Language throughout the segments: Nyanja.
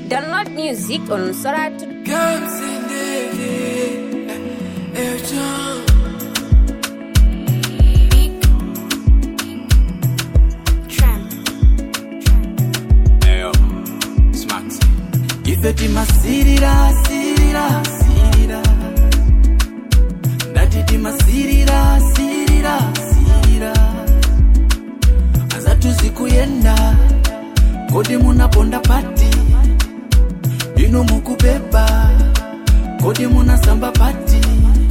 Download music on Soratu. Eyo, smart. ife timasirira sirira sirira ndati timasirira sirira sirira azatuzi kuyenda kodi munaponda pati inu mukubeba kodi munasamba pati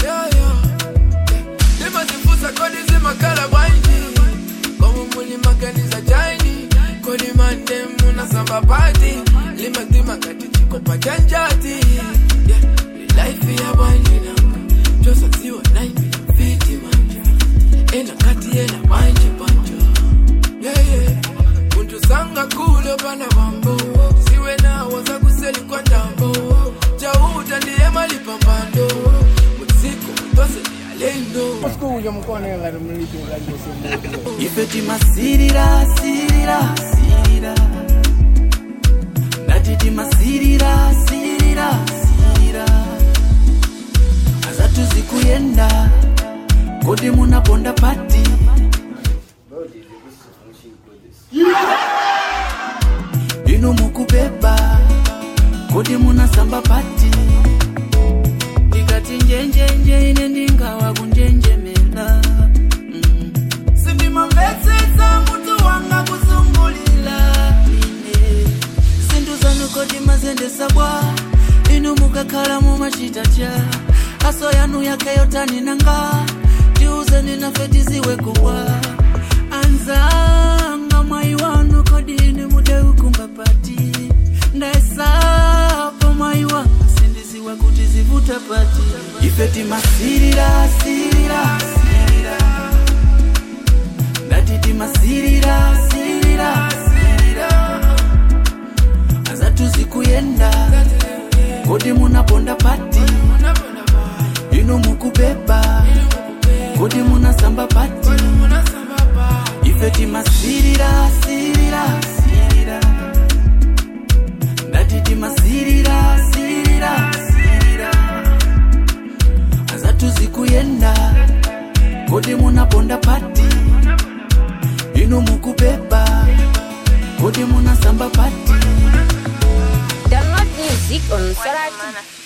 ndimazifusa kodi zimakhala bwanji komu mulimaganiza chani kodi mande munasamba pati limatima ngati chikopa cha njati Yeah, lilaifi ya bwanji nanga chosaziwa naimi fiti manja ena ngati yena bwanji banja yeah, yeah. muntu sanga kulo pana bambo siwe nawo zakuseli kwa ndambo chauta ndiye malipambando mutsiko mutose ndiyalendo Kuja mkono ngati mlipi ngati usimbuzi. ife timasirira sirira sirira ndati timasirira sirira sirira azatuzi kuyenda kodi munaponda pati inu mukubeba kodi munasamba pati ndikati njenjenje ine ndingawa kunjenjemela mm. sindimamvetsetsa mutu wanga kuzungulila ine zinthu zanu kodi mazendesa bwa inu mukakhala mumachita cha aso yanu yake yotani nanga tiuzeni nafe tiziwe kuwa anzanga mwayi wanu kodi ine mudeukumba pati ndaesapo mwayi wanga sindiziwa kuti zivuta pati ife timasirira sirira sirira ndati timasirira sirira sirira azatuzi kuyenda kodi munaponda pati inu mukubeba kodi munasamba pati ife timasirira sirira sirira ndati timasirira sirira sirira azatuzi kuyenda kodi munaponda pati inu mukubeba kodi munasamba pati Download music on Soratu.